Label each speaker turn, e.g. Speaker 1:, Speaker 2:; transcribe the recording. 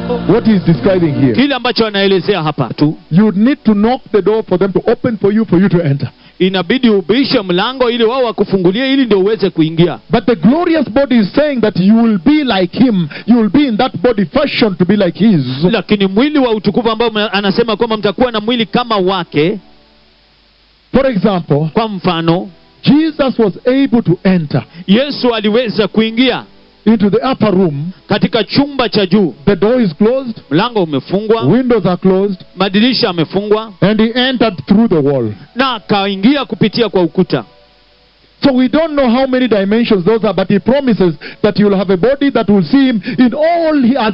Speaker 1: what he's describing here.
Speaker 2: kile ambacho anaelezea hapa tu
Speaker 1: You need to knock the door for them to open for you for you to enter.
Speaker 2: inabidi ubishe mlango ili wao wakufungulie ili ndio uweze kuingia
Speaker 1: But the glorious body is saying that you will be like him. You will be in that body fashioned to be like his.
Speaker 2: lakini mwili wa utukufu ambao mna- anasema kwamba mtakuwa na mwili kama wake
Speaker 1: For example,
Speaker 2: kwa mfano
Speaker 1: Jesus was able to enter
Speaker 2: yesu aliweza kuingia
Speaker 1: into the upper room.
Speaker 2: katika chumba cha juu
Speaker 1: The door is closed,
Speaker 2: mlango umefungwa
Speaker 1: windows are closed,
Speaker 2: madirisha yamefungwa
Speaker 1: and he entered through the wall.
Speaker 2: na akaingia kupitia kwa ukuta
Speaker 1: So we don't know how many dimensions those are, but he promises that you'll have a body that will see him in all he